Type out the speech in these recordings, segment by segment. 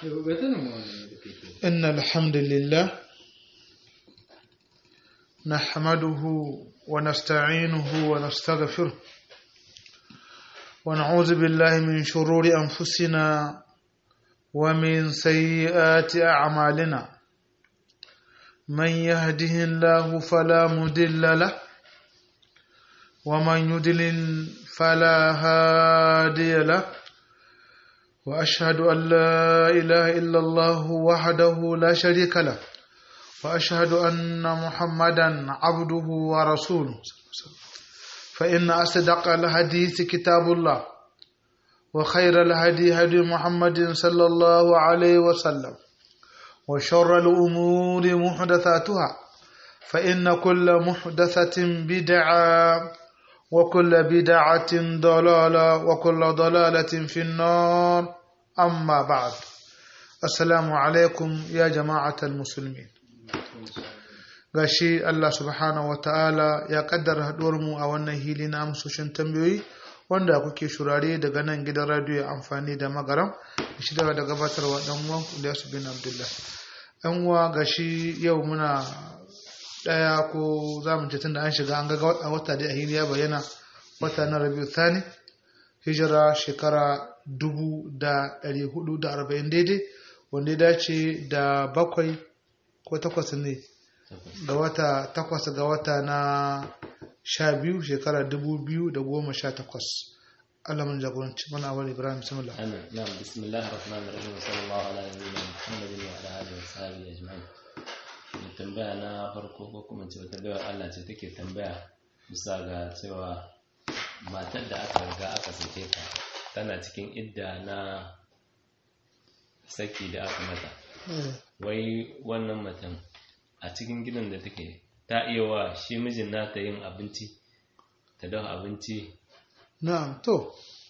إن الحمد لله نحمده ونستعينه ونستغفره ونعوذ بالله من شرور أنفسنا ومن سيئات أعمالنا من يهده الله فلا مضل له ومن يضلل فلا هادي له وأشهد أن لا إله إلا الله وحده لا شريك له وأشهد أن محمدا عبده ورسوله فإن أصدق الحديث كتاب الله وخير الهدي هدي محمد صلى الله عليه وسلم وشر الأمور محدثاتها فإن كل محدثة بدعة وكل بدعة ضلالة وكل ضلالة في النار أما بعد السلام عليكم يا جماعة المسلمين gashi Allah subhanahu wa ta'ala ya kaddara mu a wannan hili na amsoshin tambayoyi wanda kuke shurare daga nan gidan radiyo amfani da magaram shi daga da gabatarwa dan uwan Ilyasu bin Abdullah dan uwa gashi yau muna daya ko za mu ce tunda an shiga an ga a wata da ahili ya bayyana wata na rabiu thani hijira shekara dubu da ɗari hudu da arba'in daidai wanda ya dace da bakwai ko takwas ne ga wata takwas ga wata na sha biyu shekara dubu biyu da goma sha takwas Allah mun jagoranci mana awal Ibrahim bismillah amin na'am bismillahir rahmanir rahim sallallahu ala nabiyyina muhammadin wa ala alihi wa sahbihi ajma'in mai tambaya na farko ko kuma ce tambayar Allah ce take tambaya bisa ga cewa matar da aka riga aka sake ta tana cikin idda na saki da aka mata wai wannan matan a cikin gidan da take ta iya wa shi mijin nata yin abinci ta dafa abinci na'am to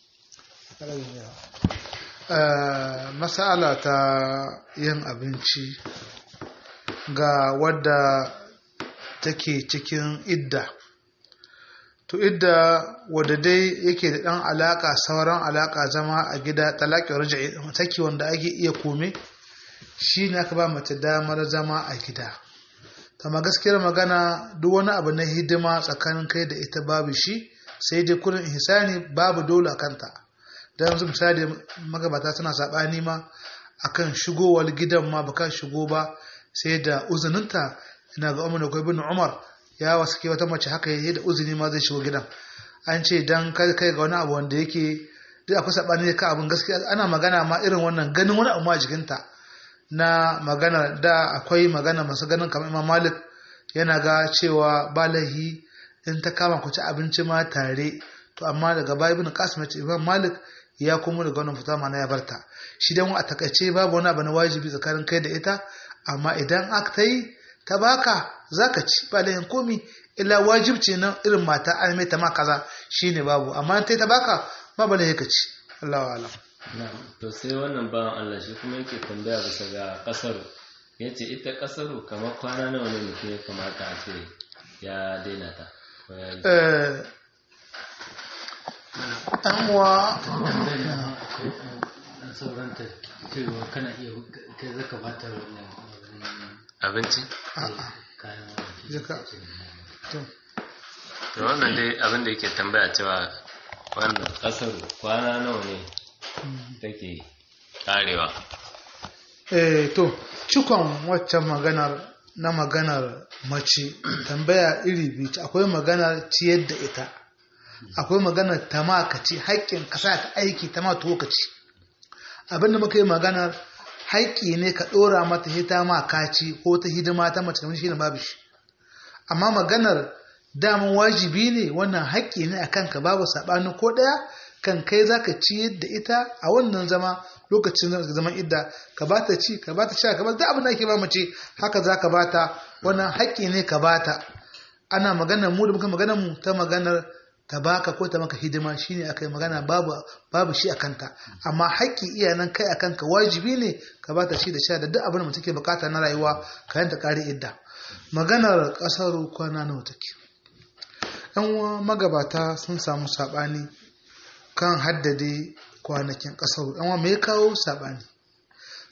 masala ta yin abinci ga wadda take cikin idda to idda wadda dai yake da ɗan alaƙa sauran alaƙa zama a gida talaƙi raja'i saki wanda ake iya kome shi ne aka ba mace damar zama a gida kama gaskiyar magana duk wani abu na hidima tsakanin kai da ita babu shi sai dai kurin ihsani babu dole a kanta da yanzu misali magabata suna saɓani ma akan shigowar gidan ma baka shigo ba sai da uzuninta ina ga umar da bin umar ya wasu ke wata mace haka yi da uzuni ma zai shigo gidan an ce dan kai kai ga wani abu wanda yake duk akwai sabani ka abin gaskiya ana magana ma irin wannan ganin wani abu ma jikinta na magana da akwai magana masu ganin kamar imam malik yana ga cewa balahi in ta kama ku ci abinci ma tare to amma daga baya ibn qasim ya ce imam malik ya kuma daga wannan fita mana ya barta shi dan a takaice babu wani abu na wajibi tsakanin kai da ita amma idan aka ta yi ta baka zaka ci ba lahin komi illa wajibci na irin mata an mai ta ma kaza shine babu amma ta ta baka ba ba lahin ka ci Allahu a'lam to sai wannan bawan Allah shi kuma yake tambaya bisa ga kasaru yace ita kasaru kamar kwana nawa ne mutum ya kamata a ce ya daina ta eh an wa sauranta cewa kana iya kai zaka bata wannan abinci kayan jaka to to wannan dai abin da yake tambaya cewa wannan kasaru kwana nawa ne take karewa eh to cikon waccan maganar na maganar mace tambaya iri biyu ce. akwai maganar ciyar da ita akwai maganar ta ma ka ci haƙƙin ka sa ta aiki ta ma tuwo ka ci abinda muka yi maganar haƙƙi ne ka ɗora mata hita ma ka ci ko ta hidima ta mace kamar shi ne babu shi amma maganar daman wajibi ne wannan haƙƙi ne a kanka babu saɓani ko ɗaya kan kai za ka ci yadda ita a wannan zama lokacin zaman idda ka ba ta ci ka ba ta sha ka ba ta abin da ake ba mace haka za ka ba ta wannan haƙƙi ne ka ba ta ana maganar mu da muka maganar mu ta maganar ta baka ko ta maka hidima shine akai magana babu babu shi akanta amma haƙƙi iyanan kai akan ka wajibi ne ka ba ta shi da sha da duk abin da mutum ke bukata na rayuwa ka yanta kare idda maganar ƙasar kwana nawa take yan uwa magabata sun samu saɓani kan haddade kwanakin ƙasar yan uwa me ya kawo saɓani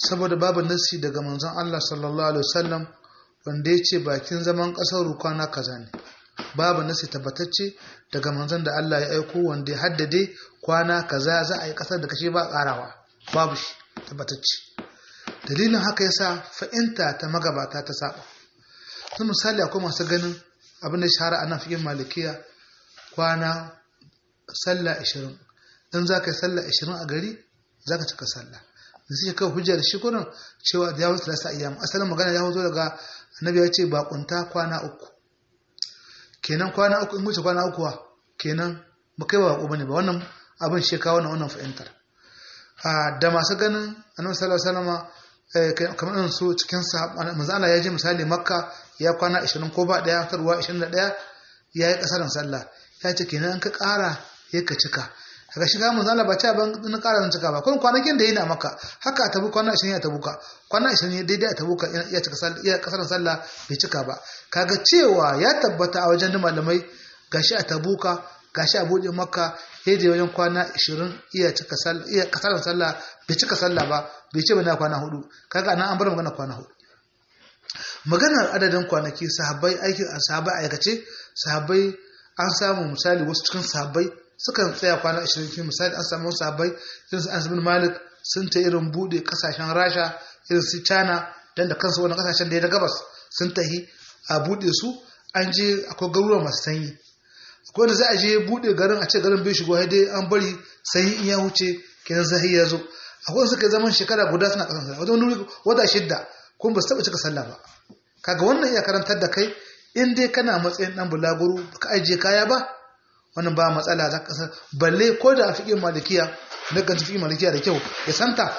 saboda babu nasi daga manzon Allah sallallahu alaihi wasallam wanda ya ce bakin zaman ƙasar kwana kaza ne babu nasi tabbatacce daga manzon da Allah ya aiko wanda ya haddade kwana kaza za a yi ƙasar da kashe ba ƙarawa babu shi tabbatacce dalilin haka yasa fa'inta ta magabata ta saba sun misali akwai masu ganin abin da shahara a nan fikin malikiya kwana sallah ashirin in za ka yi sallah ashirin a gari za ka cika sallah da suke kawo hujjar shi kurin cewa da yawon salasa ayyam asalin magana ya zo daga annabi ya ce bakunta kwana uku kenan kwana uku in wuce kwana uku kenan ba kai ba bako bane ba wannan abin shi kawo wannan fahimtar da masu ganin annabi sallallahu alaihi wasallam kamar irin su cikin manzo Allah ya je misali makka ya kwana 20 ko ba daya tarwa 21 ya yi kasarin sallah ya ce kenan ka kara ya ka cika daga shiga manzo Allah ba ta ban na kara cika ba kun kwanakin da yana maka haka tabu kwana 20 ya tabuka kwana 20 daidai a tabuka ya cika sallah ya kasarin sallah bai cika ba kaga cewa ya tabbata a wajen malamai gashi a tabuka gashi a buɗe makka ya je wajen kwana 20 iya cika sallah iya kasarin sallah bai cika sallah ba bai ce ba na kwana hudu kaga nan an bar magana kwana hudu maganar adadin kwanaki sahabbai aikin sahabbai aikace sahabbai an samu misali wasu cikin sahabbai sukan tsaya kwana 20 misali an samu sahabbai irin su Anas bin Malik sun ta irin bude kasashen Rasha irin su China dan da kansu wannan kasashen da ya gabas sun tahi a bude su an je akwai garuruwa masu sanyi akwai da za a je bude garin a ce garin bai shigo dai an bari sanyi in ya huce kenan zahi ya zo akwai suka zaman shekara guda suna kasan sallah wajen wani wata shidda kuma ba su taba cika sallah ba kaga wannan iya karantar da kai in dai kana matsayin dan bulaguro baka ajiye kaya ba wannan ba matsala za ka balle ko da a fiƙin malikiya na ganci fiƙin malikiya da kyau ya santa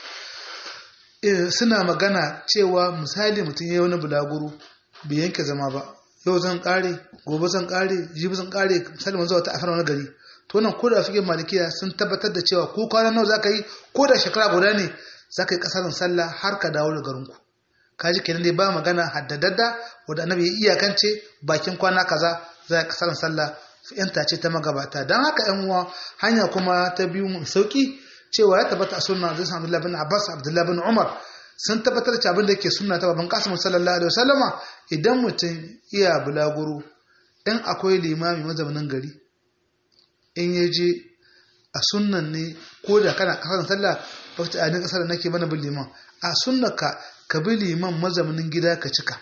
suna magana cewa misali mutum ya yi wani bulaguro bai yanke zama ba yau zan kare gobe zan kare jibi zan kare misali manzo wata afar wani gari to nan ko da fiƙin malikiya sun tabbatar da cewa ko kwana nawa za ka yi ko da shekara guda ne za ka yi ƙasarin sallah har ka dawo da garinku kaji kenan dai ba magana haddadadda wanda annabi ya iyakance bakin kwana kaza za a ƙasarin sallah yanta ce ta magabata don haka yan uwa hanya kuma ta biyu mai sauki cewa ya tabbata a sunna zai samu Abdullahi bin Abbas Abdullahi bin Umar sun tabbatar da abin da yake sunna ta baban Qasim sallallahu alaihi wasallama idan mutum iya bulaguro in akwai limami mazaunin gari in ya je a sunnan ne ko da kana kasar sallah ba ta ainihin kasar nake mana bin liman a sunnaka ka bi liman mazaunin gida ka cika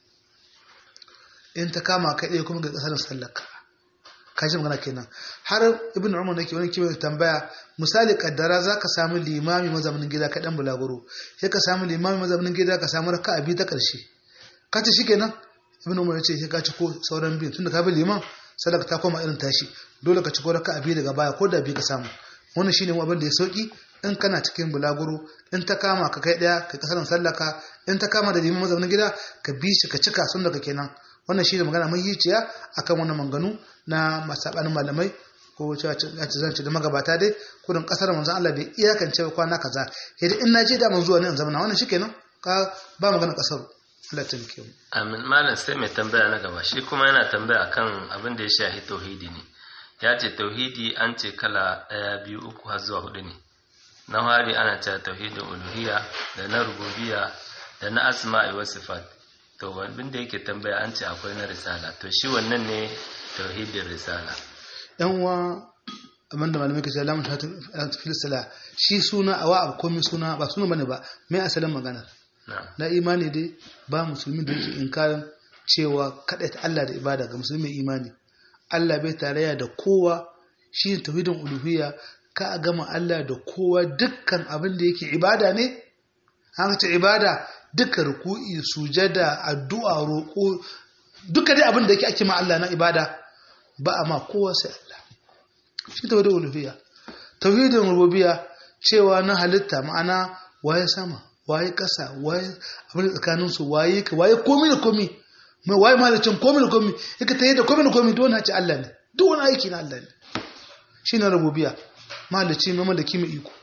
in ta kama ka ɗaya kuma ga kasar sallarka kashi magana kenan har ibn umar nake wani kiwon tambaya misali kaddara za ka samu limami mazaunin gida ka dan bulaguro sai ka samu limami mazaunin gida ka samu raka'a biyu ta ƙarshe ka ce shikenan ibn umar ya ce sai ka ci ko sauran biyu tunda ka bi liman sadaka ta koma irin tashi dole ka ci ko raka'a biyu daga baya ko da biyu ka samu wannan shine abin da ya sauki in kana cikin bulaguro in ta kama ka kai daya ka kasaran sallaka in ta kama da liman mazaunin gida ka bi shi ka cika sun daga kenan wannan shi ne magana mai yiciya akan wannan manganu na masabanin malamai ko cewa zance da magabata dai kudin kasar manzon Allah bai iyakance kwana kaza idan in naje da mun zuwa ne in zama wannan shikenan ka ba magana kasar Allah ta mike mu amin malam sai mai tambaya na gaba shi kuma yana tambaya akan abin da ya shahi tauhidi ne ya ce tauhidi an ce kala ɗaya biyu uku har zuwa hudu ne na hari ana cewa tauhidin uluhiyya da na rububiyya da na asma'i wa sifat to abin da yake tambaya an ce akwai na risala to shi wannan ne tauhidin risala yan uwa abinda malamai kace lamun ta fil sala shi suna awa abu komai suna ba suna bane ba mai asalin maganar na imani dai ba musulmi da yake inkarin cewa ta Allah da ibada ga musulmi imani Allah bai tarayya da kowa shi tauhidin uluhiyya ka a gama Allah da kowa dukkan abin da yake ibada ne an ce ibada duka ruku'i sujada addu'a roƙo duka dai abin da yake ake ma Allah na ibada ba a ma kowa sai Allah shi tauhidin uluhiyya tauhidin rububiyya cewa na halitta ma'ana waye sama waye ƙasa waye abin da tsakanin su waye ka waye komai da komai mai waye malicin komai da komai yake tayi da komai da komai duk wani ce Allah ne duk wani aiki na Allah ne shine rububiyya malici mai malaki mai iko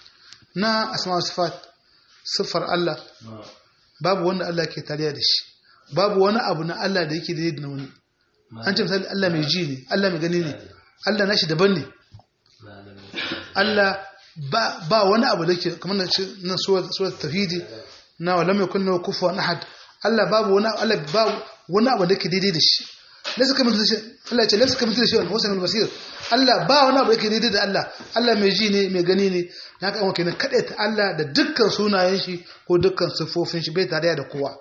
na asma sifat siffar Allah babu wanda Allah ke tariya da shi babu wani abu na Allah da yake daidai da wani an ce misali Allah mai ji ne Allah mai gani ne Allah nashi daban ne Allah ba ba wani abu da ke kamar na suwar tafidi na wala mai kunna kufa na had Allah babu wani Allah babu wani abu da ke daidai da shi laysa kamar shi Allah ya ce laysa kamar shi wa sami basir Allah ba wani abu da ke daidai da Allah Allah mai ji ne mai gani ne na ka kenan kada ta Allah da dukkan sunayen shi ko dukkan siffofin shi bai tare da kowa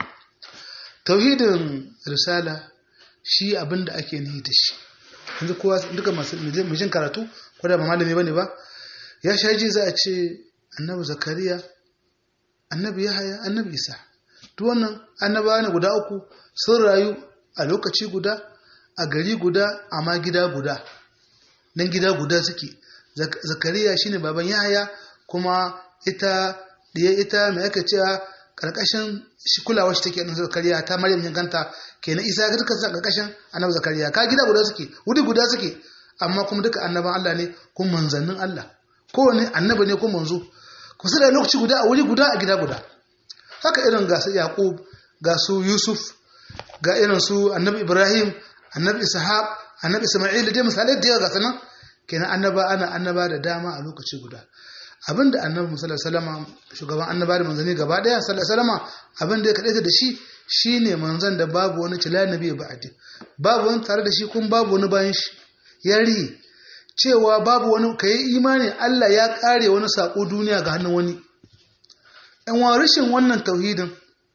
tauhidin risala shi abin da ake nihi da shi yanzu kowa duka masu mijin karatu ko da ba malami bane ba ya sha ji za a ce annabi zakariya annabi yahaya annabi isa duk wannan annabawa ne guda uku sun rayu a lokaci guda a gari guda amma gida guda nan gida guda suke zakariya shine baban yahaya kuma ita diya ita mai aka cewa karkashin shi kulawa shi take annabi zakariya ta maryam yankanta kenan isa ga duka karkashin annabi zakariya ka gida guda suke wuri guda suke amma kuma duka annaban Allah ne kuma manzannin Allah kowane annabi ne kuma manzo ku su da lokaci guda a wuri guda a gida guda haka irin ga su yaqub ga su yusuf ga irin su annabi ibrahim annabi ishaq annabi isma'il dai misalai da yawa ga sanan kenan annaba ana annaba da dama a lokaci guda abinda annabi sallallahu alaihi wasallam shugaban annaba da manzanni gaba daya sallallahu alaihi wasallam abinda ya kadaita da shi shine manzon da babu wani cila nabi ba'di babu wani tare da shi kun babu wani bayan shi yari cewa babu wani kai imani Allah ya kare wani sako duniya ga hannun wani ɗan wa rashin wannan tauhidin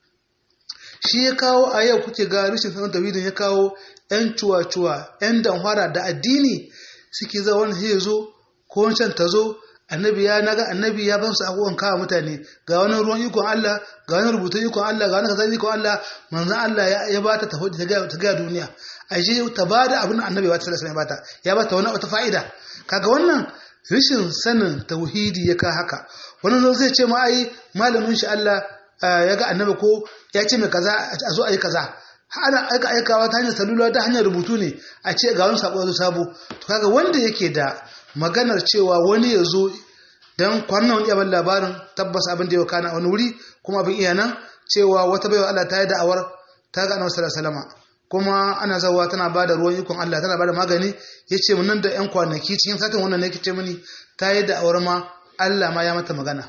shi ya kawo a yau kuke ga rashin sanin tauhidin ya kawo ‘yan cuwa-cuwa ‘yan damfara da addini suke za wani ya zo ko wancan ta zo annabi ya naga annabi ya ban su abubuwan kawo mutane ga wani ruwan ikon Allah ga wani rubutun ikon Allah ga wani kasar ikon Allah manzan Allah ya ba ta tafi ta gaya duniya a je ta ba da abin annabi ba ta sallallahu alaihi bata ya ba ta wani wata fa'ida kaga wannan rashin sanin tauhidi ya ka haka wani zo zai ce ma ai malamin shi Allah ya ga annabi ko ya ce mai kaza a zo a yi kaza ana aika aikawa ta hanyar salula ta hanyar rubutu ne a ce ga wani sako sabo to kaga wanda yake da maganar cewa wani ya zo don kwanan wani yaban labarin tabbas abin da ya kana wani wuri kuma abin iya nan cewa wata baiwa Allah ta yi da'awar ta ga annabi sallallahu alaihi kuma ana zawa tana ba da ruwan ikon Allah tana ba da magani ya ce mun nan da yan kwanaki cikin satin wannan ne ce mini ta yi da'awar ma Allah ma ya mata magana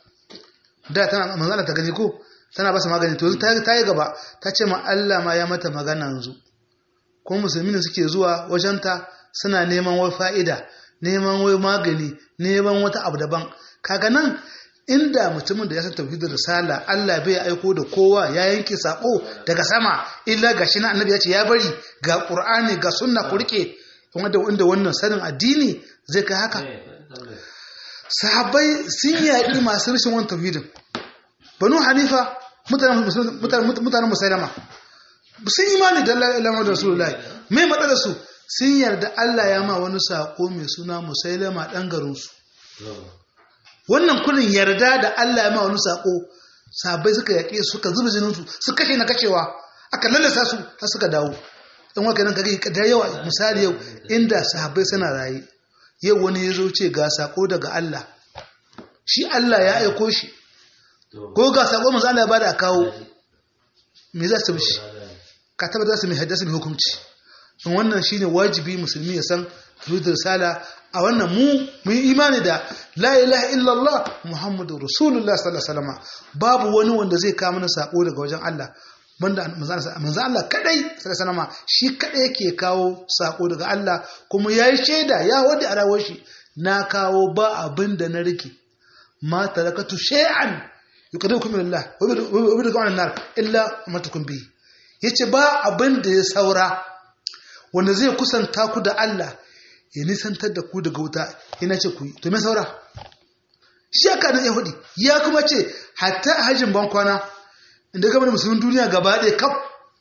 da tana manzana ta gani ko tana ba su magani to ta yi gaba ta ce ma Allah ma ya mata magana yanzu kuma musulmi ne suke zuwa wajenta suna neman wai fa'ida neman wai magani neman wata abu daban kaga nan inda mutumin da ya san tauhidin risala Allah bai aiko da kowa ya yanke sako daga sama illa gashi na annabi ya ce ya bari ga qur'ani ga sunna ku rike wanda wanda wannan sanin addini zai kai haka sahabbai sun yaƙi masu rashin wannan tauhidin banu hanifa mutanen musailama sun imani da Allah ilama da rasulullahi mai matsalar su sun yarda Allah ya ma wani sako mai suna musailama ɗan garinsu wannan kullum yarda da Allah ya ma wani sako sabai suka yaƙe suka zuba jininsu su kashe na kashewa aka lalasa su har suka dawo in waka nan kage da yawa misali yau inda sahabbai suna raye yau wani ya zo ce ga sako daga Allah shi Allah ya aiko shi ko ga sako manzo Allah ya bada kawo me za su bishi ka tabbata su mai haddasa mai hukunci in wannan shine wajibi musulmi ya san tauhidul risala a wannan mu mu yi imani da la ilaha illallah muhammadu rasulullah sallallahu alaihi wasallam babu wani wanda zai kawo mana sako daga wajen Allah banda manzo Allah kadai sallallahu alaihi shi kadai yake kawo sako daga Allah kuma yayi shaida ya wadi a rawar shi na kawo ba abin da na rike ma tarakatu shay'an yuqadirukum min Allah wa bidukum an nar illa amatukum bi yace ba abin da ya saura wanda zai kusanta ku da Allah ya nisantar da ku daga wuta yana ce ku yi to me saura shi aka nan yahudi ya kuma ce hatta a hajjin bankwana inda gaba da musulmin duniya gaba ɗaya kaf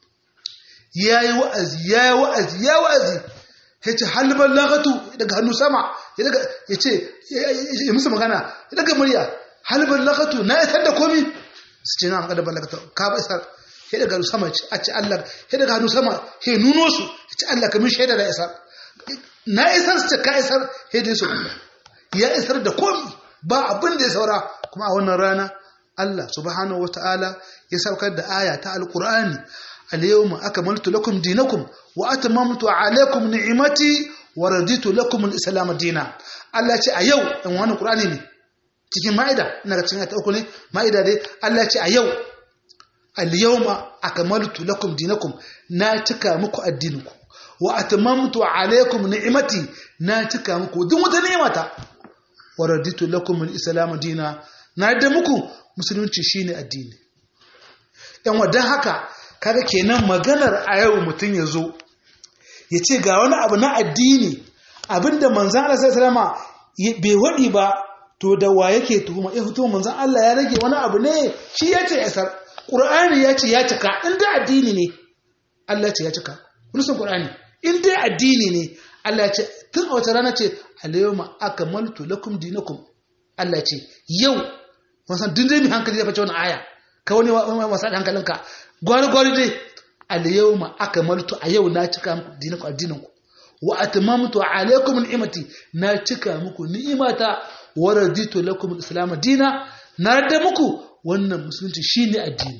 ya yi wa'azi ya yi wa'azi ya wa'azi ya ce halbar lagatu daga hannu sama ya ce ya musu magana ya daga murya halbar lagatu na isar da komi su ce na an ƙadar lagatu ka ba isar ya daga hannu sama a ce Allah ya daga hannu sama ya nuno su ya ce Allah kamin shaida da isar na isar su ce ka isar ya dai su ya isar da komi ba abin da ya saura kuma a wannan rana Allah subhanahu wa ta'ala ya saukar da aya ta alƙur'ani al-yawma akmaltu lakum dinakum wa atamamtu alaykum ni'mati wa raditu lakum al-islam dina Allah ce a yau in wannan Qur'ani ne cikin ma'ida ina ga cikin ta uku ne ma'ida dai Allah ya ce a yau al-yawma akmaltu lakum dinakum na cika muku addininku wa atmamtu alaykum ni'mati na cika muku duk wata ni'mata wa raditu lakum al-islam dina na da muku musulunci shine addini yan wadan haka kaga kenan maganar a yau mutum ya zo ya ce ga wani abu na addini abinda manzan Allah sai salama bai waɗi ba to da wa yake tuhuma ya fito manzan Allah ya rage wani abu ne shi ya ce yasar ƙur'ani ya ce ya cika in dai addini ne Allah ce ya cika nusan ƙur'ani in dai addini ne Allah ce tun a wata rana ce alayawma akmaltu lakum dinakum Allah ce yau wasan duk dai mai hankali ya fice wani aya ka wani wasa da hankalinka gwari gwari dai alayawma akmaltu a yau na cika muku dinakum addininku wa atmamtu alaykum ni'mati na cika muku ni'imata wa raditu lakum al-islam dina na da muku wannan musulunci shine addini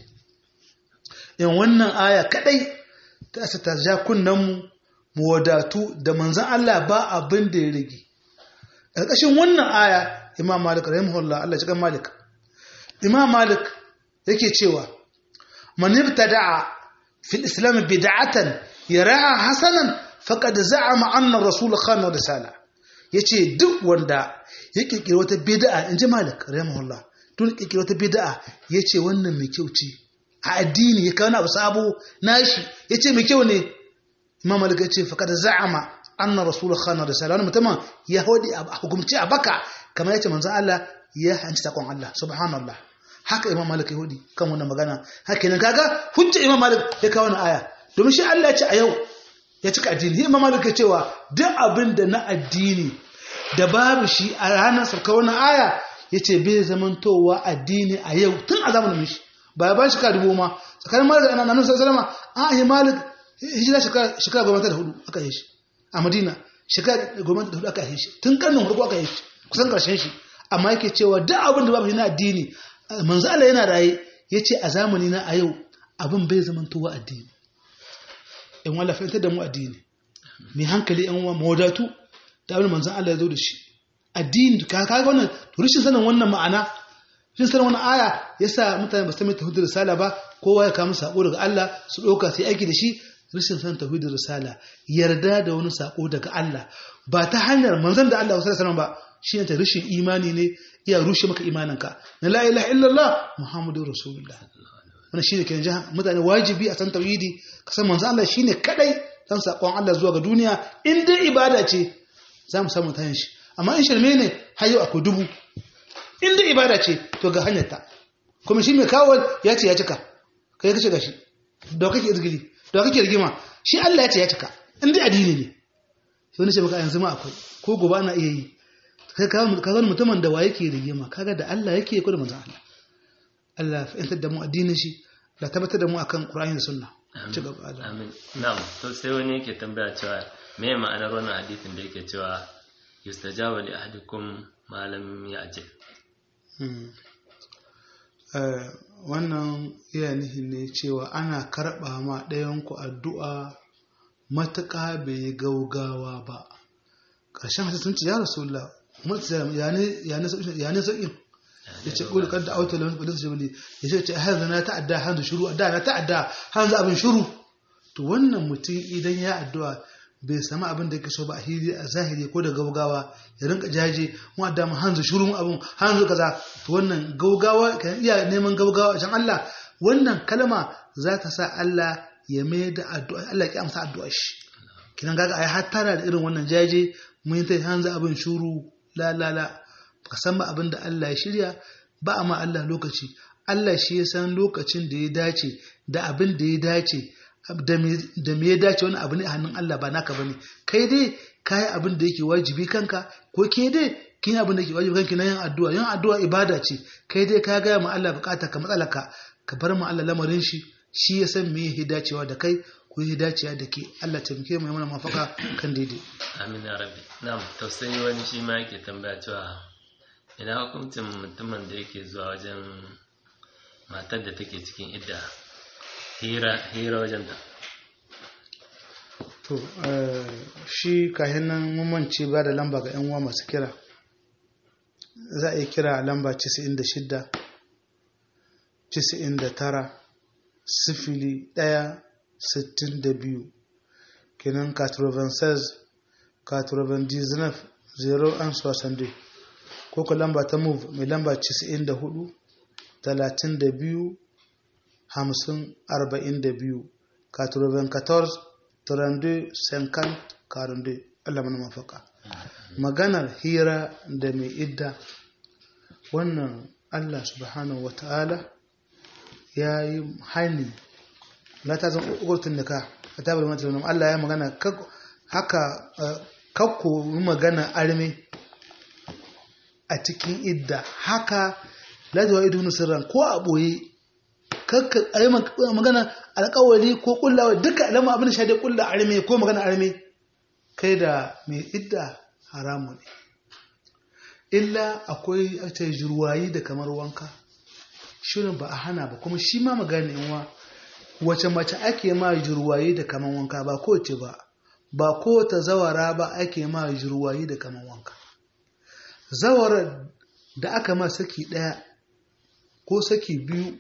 in wannan aya kadai ta asa ta ja kunnan mu mu wadatu da manzon Allah ba abin da ya rage ƙarƙashin wannan aya imam malik rahimahullah Allah ya malik imam malik yake cewa man ibtada'a fil islam bid'atan yara'a hasanan faqad za'ama anna rasul khana risala yace duk wanda ya kirkiri wata bid'a inji malik rahimahullah tun kirkiri wata bid'a yace wannan mai kyau ce a addini ya kawo abu sabo nashi yace mai kyau ne imam malik yace faqad za'ama anna rasul khana risala wannan mutumin ya hodi a hukumci a baka kamar yace manzon Allah ya hanci takon Allah subhanallah haka imam malik ya hodi kan wannan magana haka ne kaga hujja imam malik ya kawo wannan aya domin shi Allah ya ce a yau ya cika addini imam malik ya cewa duk abin da na addini da babu shi a ranar sauka wannan aya yace bai zamantowa addini a yau tun a zamanin mishi ba ba shi ka dubo ma tsakanin malik da annabi sallallahu alaihi wasallam a yi malik hijira shekara shekara goma da hudu aka yi shi a madina shekara goma da hudu aka yi shi tun karnin hudu aka yi shi kusan karshen shi amma yake cewa duk abin da babu shi na addini manzo Allah yana raye yace a zamani na a yau abin bai zamantowa addini in wala fahimtar da mu addini mai hankali yan uwa mawadatu da abin manzon Allah ya zo da shi addini ka kaga wannan to rishin sanin wannan ma'ana rishin sanin wannan aya yasa mutane ba su mai tauhidin risala ba kowa ya kama sako daga Allah su ɗauka sai aiki da shi rishin sanin tauhidin risala yarda da wani sako daga Allah ba ta hanyar manzon da Allah sallallahu alaihi ba shi ne ta rishin imani ne iya rushe maka imaninka na la ilaha illallah muhammadur rasulullah wannan shine kenan jaha mutane wajibi a san tauhidi ka san manzo Allah shine kadai san sakon Allah zuwa ga duniya in dai ibada ce za mu samu tayin shi amma in shirme ne har yau akwai dubu in dai ibada ce to ga hanyar ta kuma shi mai kawo ya ce ya cika kai kace gashi da kake izgili da kake rigima shi Allah ya ce ya cika in dai addini ne sai wani ce maka yanzu ma akwai ko gobe ana iya yi kai ka ka mutumin da wa yake rigima kaga da Allah yake ko da manzo Allah Allah ya fahimtar da mu addinin shi da tabbatar da mu akan Qur'ani da Sunna ci gaba da amin na'am to sai wani yake tambaya cewa me ma'anar wannan hadisin da yake cewa yustajabu li ahadikum ma lam ya'jil wannan iya nihin ne cewa ana karɓa ma ɗayanku addu'a matuƙa bai gaugawa ba ƙarshen hadisun ce ya rasulullah ya ne sauƙin ya ce ƙuli kan da auta lamun ƙudin jibili ya ce hanzu na ta'adda hanzu shuru adda na ta'adda hanzu abin shuru to wannan mutum idan ya addu'a bai sami abin da yake so ba a hili a zahiri ko da gaugawa ya rinka jaje mu adda mu hanzu shuru abin hanzu kaza to wannan gaugawa kan iya neman gaugawa a can Allah wannan kalma za ta sa Allah ya mai da addu'a Allah ya amsa addu'a shi kinan gaga ai har tara da irin wannan jaje mun yi ta hanzu abin shuru la la la ka san ba abin da Allah ya shirya ba a ma Allah lokaci Allah shi ya san lokacin da ya dace da abin da ya dace da me ya dace wani abu ne a hannun Allah ba naka bane kai dai kayi abin da yake wajibi kanka ko ke dai kin abin da yake wajibi kanki na yin addu'a yin addu'a ibada ce kai dai ka gaya ma Allah bukata ka matsalaka ka bar ma Allah lamarin shi shi ya san me ya dacewa da kai ko ya dacewa da ke Allah taimake mu mana mafaka kan daidai amin ya rabbi na'am to sai wani shi ma yake tambaya cewa ina hukuncin mutumin da yake zuwa wajen matar da take cikin idda hira hira wajen ta to shi kahin nan mummanci ba da lamba ga yan uwa masu kira za a yi kira lamba 96 99 sifili ɗaya sittin da biyu kenan 96 99 0 an soixante ko ka lamba ta move mai lamba 94 32 50 42 94 32 50 42 Allah mana mafaka maganar hira da mai idda wannan Allah subhanahu wa ta'ala ya yi hani la ta zan ugurtun nika a tabar mata wani Allah ya magana haka kakko magana arme a cikin idda haka lajewa ido sirran ko a ɓoye kakka a yi magana alkawari ko kullawa duka alama abin da shaidai kulla arme ko magana arme kai da mai idda haramu ne illa akwai a ce jirwayi da kamar wanka shirin ba a hana ba kuma shi ma magana yanwa wace mace ake ma jirwayi da kaman wanka ba kowace ba ba kowace zawara ba ake ma jirwayi da kaman wanka zawara da aka ma saki ɗaya ko saki biyu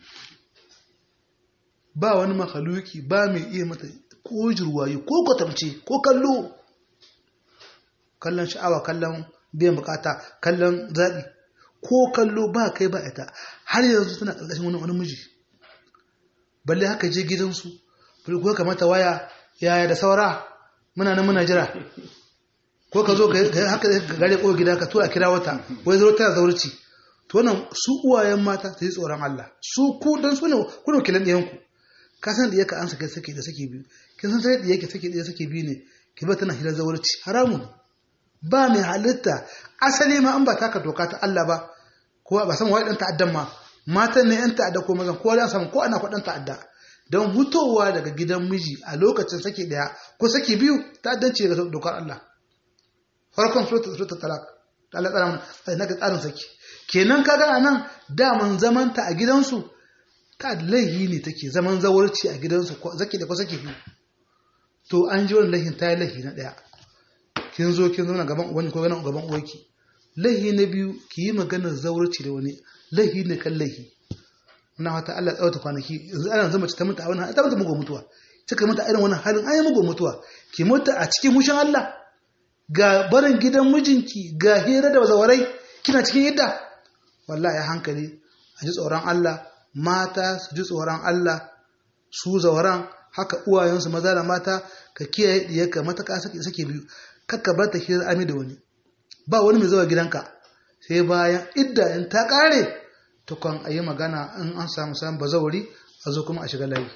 ba wani makaluki ba mai iya mata ko jirwayi ko kwatamce ko kallo kallon sha'awa kallon biyan bukata kallon zaɓi ko kallo ba kai ba ita har yanzu tana ƙarƙashin wani wani miji balle haka je gidansu bari ko kamata waya yaya da saura muna nan muna jira ko ka zo ka haka gare ko gida ka tura kira wata wai zo tana zaurci to wannan su uwayen mata ta yi tsoron Allah su ku dan su ne ku ne kilan ɗiyan ku ka san da yake an sake sake da sake biyu kin san sai da yake sake da sake biyu ne ki ba tana hira zaurci haramun ba mai halitta asali ma an ba taka doka ta Allah ba ko ba san wai dan ta'addan ma matan ne yan ta'adda ko mazan ko dan samu ko ana kwadan ta'adda don hutowa daga gidan miji a lokacin sake daya ko sake biyu ta'addanci ga dokar Allah farkon suratul talak da Allah tsara mana na ga tsarin saki kenan kaga anan daman zamanta a gidansu ta laihi ne take zaman zawarci a gidansu zaki da ko sake biyu to an ji wannan laihin ta yi laihi na daya kin zo kin zauna gaban ubanki ko gaban gaban uwarki laihi na biyu ki yi maganar zawarci da wani laihi ne kan laihi muna wata Allah tsawata kwanaki yanzu ana zama ta mutu a wannan ta mutu mugu mutuwa kika mutu a irin wannan halin ayi mugu mutuwa ki mutu a cikin mushin Allah ga barin gidan mijinki ga hira da zawarai kina cikin yadda wallahi hankali a ji tsoron Allah mata su ji tsoron Allah su zawaran haka uwayensu maza da mata ka kiyaye diyarka mataka sake sake biyu kakka bar ta hira ami da wani ba wani mai zuwa gidanka sai bayan idda in ta kare tukon a yi magana in an samu samun bazawari a zo kuma a shiga layi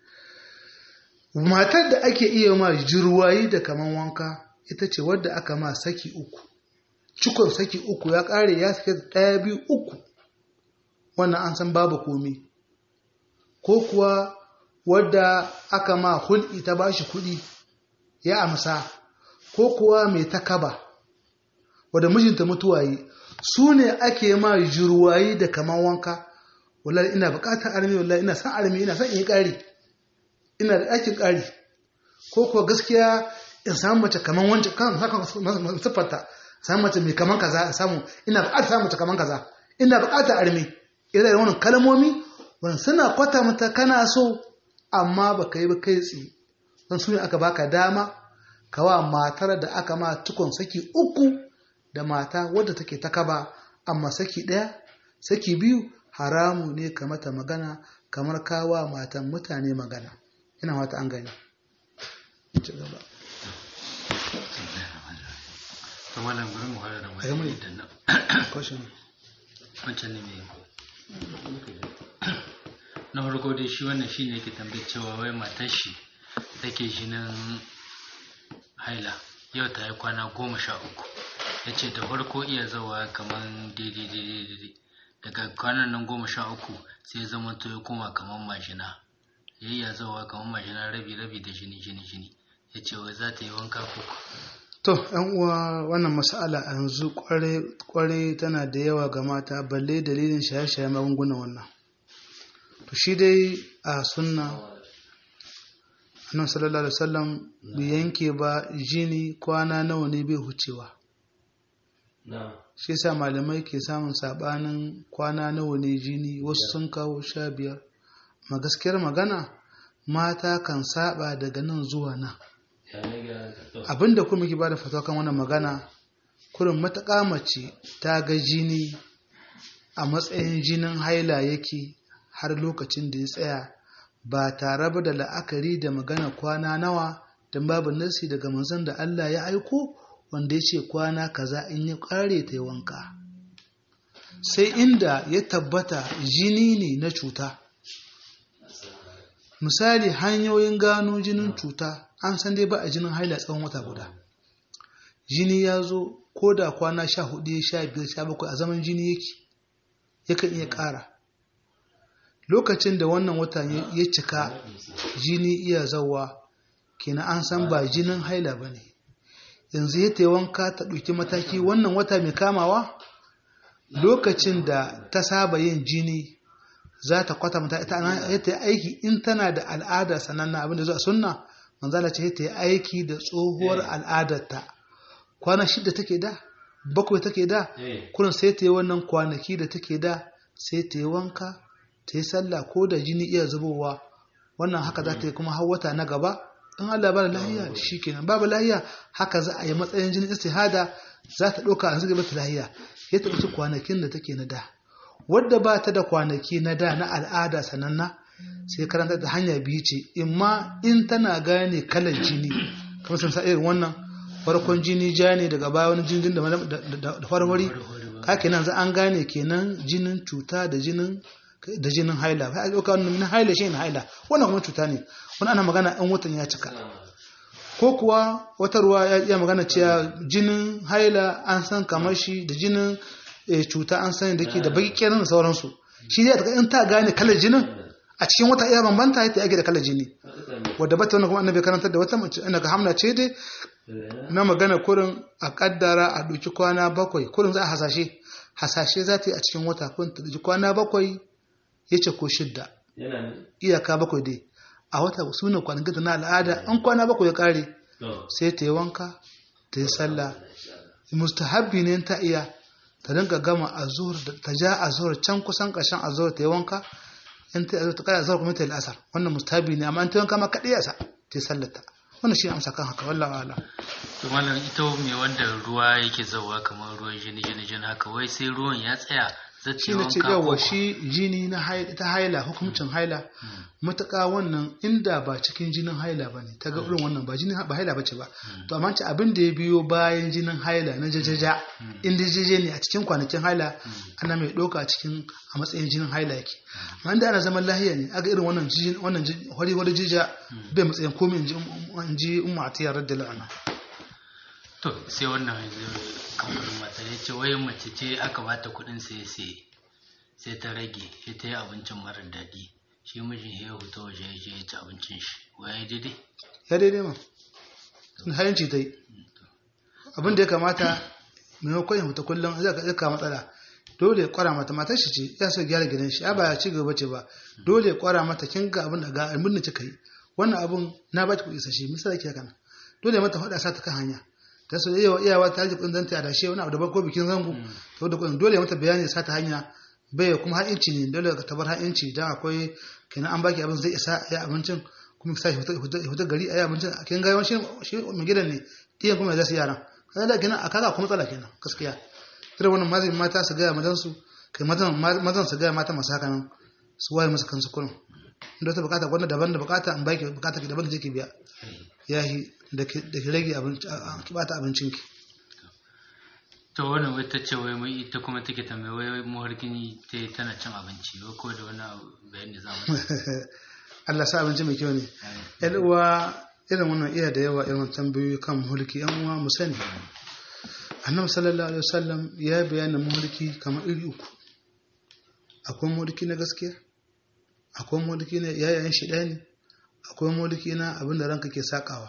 matar da ake iya ma jirwayi da kaman wanka ita ce wadda aka ma saki uku cikon saki uku ya kare ya sake ɗaya biyu uku wannan an san babu komi ko kuwa wadda aka ma hulɗi ta bashi kuɗi ya amsa ko kuwa mai takaba wadda mijinta mutuwa yi su ne ake ma jirwayi da kaman wanka wallahi ina bukatar armi wallahi ina san armi ina san in yi ƙari ina da ɗakin ƙari ko kuwa gaskiya in samu mace kaman wancan kan saka siffarta samu mace mai kaman kaza in samu ina bukatar samu mace kaman kaza ina bukatar armi ina da wannan kalmomi wannan suna kwata mata kana so amma baka yi ba kai tsaye don su ne aka baka dama kawa matar da aka ma tukun saki uku da mata wadda take ta kaba amma saki ɗaya saki biyu haramu ne ka mata magana kamar kawa matan mutane magana ina wata an gani ci gaba kamar nan bari mu hada da Ayi mun. wani idan nan kwashin wancan ne mai na farko dai shi wannan shi ne yake tambayar cewa wai matar shi take jinin haila yau ta yi kwana goma sha uku ya ce da farko iya zawa kamar daidai daidai daidai daga kwanan nan goma sha uku sai ya zama to ya koma kamar mashina ya iya zawa kamar mashina rabi rabi da jini jini jini ya ce wai za ta yi wanka ko to yan uwa wannan mas'ala a yanzu kware tana da yawa ga mata balle dalilin shaye-shaye magungunan wannan to shi dai a sunna annabi sallallahu alaihi wasallam bai yanke ba jini kwana nawa ne bai hucewa na shi yasa malamai ke samun sabanin kwana nawa ne jini wasu sun kawo sha biyar ma gaskiyar magana mata kan saba daga nan zuwa nan ya ne ga to abinda kuma ke bada fatawa kan wannan magana kurin matuƙa mace ta ga jini a matsayin jinin haila yake har lokacin da ya tsaya ba tare ba da la'akari da magana kwana nawa don babu nasi daga manzon da Allah ya aiko wanda ya ce kwana kaza in ya ƙare ta yi wanka sai inda ya tabbata jini ne na cuta misali hanyoyin gano jinin cuta an san dai ba a jinin haila tsawon wata guda jini ya zo ko da kwana sha hudu sha biyar sha bakwai a zaman jini yake yakan iya ƙara lokacin da wannan wata ya cika jini iya zawa kenan an san ba jinin haila ba ne yanzu ya ta wanka ta ɗauki mataki wannan wata mai kamawa lokacin da ta saba yin jini za ta kwatanta ita ya ta yi aiki in tana da al'ada sananna abinda zuwa sunna manzala ce ta yi aiki da tsohuwar al'adarta kwana shida take da bakwai take da eh kurin sai ta yi wannan kwanaki da take da sai ta yi wanka ta yi sallah ko da jini iya zubowa wannan haka za ta yi kuma har wata na gaba in Allah ba da lahiya shi kenan babu lahiya haka za a yi matsayin jinin istihada za ta ɗauka a zuga mata lahiya ya ta ɗauki kwanakin da take na da wadda ba ta da kwanaki na da na al'ada sananna sai karanta da hanya biyu ce imma in tana gane kalar jini kamar sun sa irin wannan farkon jini ja ne daga baya wani jinin da da farwari ka kenan za an gane kenan jinin cuta da jinin da jinin haila ba a ɗauka wannan na haila shi ne haila wannan kuma cuta ne wani ana magana in watan ya cika ko kuwa wata ruwa ya iya magana cewa jinin haila an san kamar shi da jinin eh, cuta an san da ke da baki kenan da sauransu shi ne ta in ta gane kalar jinin a cikin wata iya bambanta ya ta yake da kalar jini wadda bata wannan kuma annabi karantar da wata mace ina ga hamna ce dai na magana kurin a kaddara a ɗauki kwana bakwai kurin za a hasashe hasashe za ta yi a cikin wata kun ta ɗauki kwana bakwai ya ce ko shidda yana iyaka bakwai dai a wata sunan kwanakin na al'ada an kwana bakwai ya kare to sai ta yi wanka ta yi sallah mustahabbi ne ta iya ta dinga gama azur ta ja azur can kusan ƙarshen azur ta yi wanka in ta azur ta kai azur kuma ta yi asar wannan mustahabbi ne amma in ta yi wanka ma kaɗai yasa ta yi sallata wannan shi ne amsa kan haka wallahi wala to malam ita me wanda ruwa yake zawa kamar ruwan jini jini jini haka wai sai ruwan ya tsaya zai shi ne ce yawa shi jini na haila ta haila hukuncin haila matuƙa wannan inda ba cikin jinin haila ba ne ta ga irin wannan ba jinin ba haila ba ce ba to amma ce abin da ya biyo bayan jinin haila na jajaja inda jaje ne a cikin kwanakin haila ana mai ɗauka a cikin a matsayin jinin haila yake amma inda ana zaman lahiya ne aga irin wannan jijin wannan hori hori jija bai matsayin komai in ji in ji umma atiyar radiyallahu anha to sai wannan yanzu kamfanin mata ya ce wai mace ce aka bata kuɗin sai sai sai ta rage sai ta yi abincin marar daɗi shi mijin ya huta waje ya je ya ci abincin shi wai daidai ya daidai ma sun hayanci ta yi abin da ya kamata maimakon ya huta kullum zai ka ka matsala dole ya kwara mata matar shi ce ya so gyara gidan shi ba ya ci gaba ce ba dole ya kwara mata kin ga abin da ga abin da kika yi wannan abun na ba ki kuɗi sashi misali ke kana dole mata faɗa sa ta kan hanya ta so yawa iyawa ta ji kuɗin zanta da shi wani abu daban ko bikin zango to da kuɗin dole mata bayani sa ta hanya bai kuma har inci ne dole ka tabar har inci dan akwai kenan an baki abin zai isa ya abincin kuma ki sa shi fita gari a yi abincin kin ga yawan shi mai gidan ne iyan kuma ya zasu yaran kaga da kenan a kaga kuma matsala kenan gaskiya irin wannan mazin mata su gaya mazan su kai mazan mazan su gaya mata masu haka nan su waye musu kansu kullum inda ta bukata gwanda daban da bukata in baki bukata ki daban da ke biya yahi da ki rage abinci ki bata abincin ki to wannan wai ta ce wai mai ita kuma take tambaye wai muharkin ta tana cin abinci wai ko da wani bayani za mu Allah sa abinci mai kyau ne yan uwa irin wannan iya da yawa irin tambayoyi kan mulki yan uwa mu sani annabi sallallahu alaihi wasallam ya bayyana mulki kamar iri uku akwai mulki na gaskiya akwai mulki na yayayen shidani akwai mulki na abin da ranka ke sakawa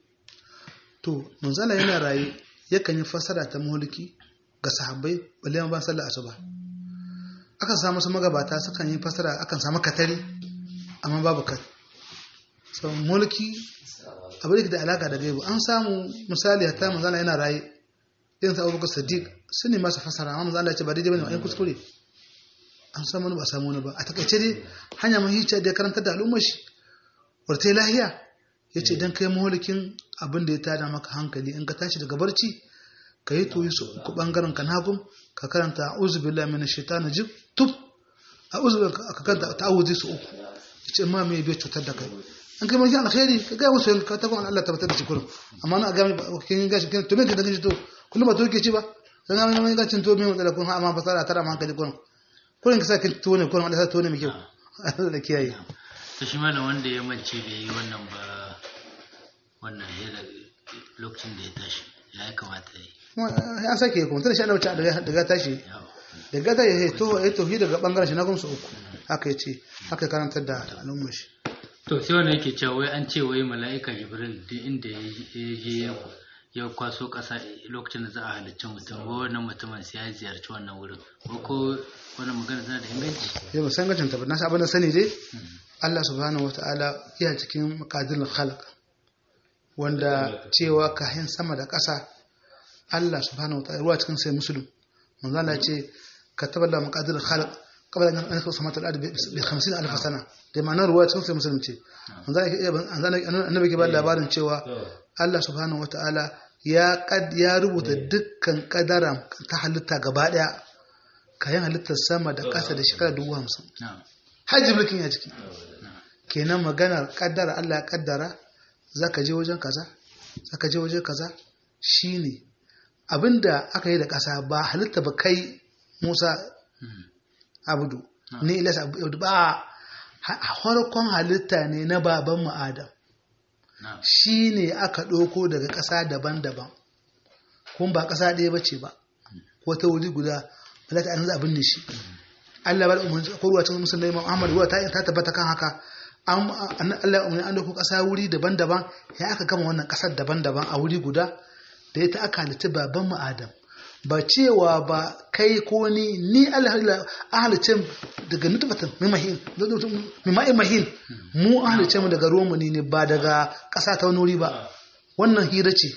to manzala yana raye yakan yi fasara ta mulki ga sahabbai balle ba sallar asuba akan samu su magabata sukan yi fasara akan samu katari amma babu kat so mulki abin da alaka da gaibu an samu misali hatta manzala yana raye irin sa abubakar sadiq sun ne masa fasara amma manzo Allah ya ce ba daidai bane ai kuskure an samu wani ba samu wani ba a takaice dai hanya mahicciya da ya karanta da al'ummar shi warta lahiya ya ce idan kai maholikin abin da ya tada maka hankali in ka tashi daga barci ka yi toyi su uku bangaren ka nagum ka karanta a'udhu billahi minash shaitani jib tub a'udhu ka karanta ta'awuzi su uku yace ma me bai cutar da kai an kai mafi alkhairi ka ga musu ka ta kuma Allah tabbatar da shi kullum amma na ga kin ga shi to me ka da shi to kullum ba to ke ci ba dan ga mai ga cin to me matsala kun amma fasara tara ma hankali kullum kullum ka sa kin to ne kullum Allah sa to ne mai kyau Allah da kiyaye to shi malam wanda ya mance bai yi wannan ba wannan ya lokacin da ya tashi ya kamata ya yi an sake kuma tana shi ana wuce daga tashi daga ta ya to ya tohi daga bangaren shi na gumsa uku haka ya ce haka karantar da al'ummar shi to sai wanda yake cewa wai an ce wai mala'ika jibril duk inda ya je ya kwaso ƙasa lokacin da za a halicci mutum ko wannan mutumin sai ya ziyarci wannan wurin ko ko wannan magana tana da inganci ya ba san gacin tabbata na abin da sani dai Allah subhanahu wataala iya cikin maqadirul khalq wanda cewa kahin sama da ƙasa Allah subhanahu wataala ruwa cikin sai musulun manzo Allah ce kataba Allah maqadirul khalq qabla an yakhluqa samawati wal ardi bi 50000 sana da ma'anar ruwa cikin sai musulun ce manzo Allah annabi ke ba labarin cewa Allah subhanahu wataala ya kad ya rubuta dukkan kadara ta halitta gaba daya kayan halittar sama da ƙasa da shekara dubu hamsin hajji mulkin ya ciki kenan maganar kaddara Allah ya kaddara za ka je wajen kaza za ka je wajen kaza shine abinda aka yi da ƙasa ba halitta ba kai musa abudu ne ilas abudu ba harkon halitta ne na baban adam shi ne aka ɗauko daga ƙasa daban-daban kuma ba ƙasa ɗaya ba ce ba ko ta wuri guda malaka an abin ne shi Allah bar umarni ko ruwa cikin musulmai Imam Ahmad ruwa ta ta tabbata kan haka an Allah umarni an dauko kasa wuri daban-daban ya aka gama wannan kasar daban-daban a wuri guda da ita aka halitta baban mu Adam ba cewa ba kai ko ni ni Allah ahalice daga nutfatan mimahin mimai mahin mu ahalice mu daga ruwan mu ne ba daga kasa ta wani wuri ba wannan hira ce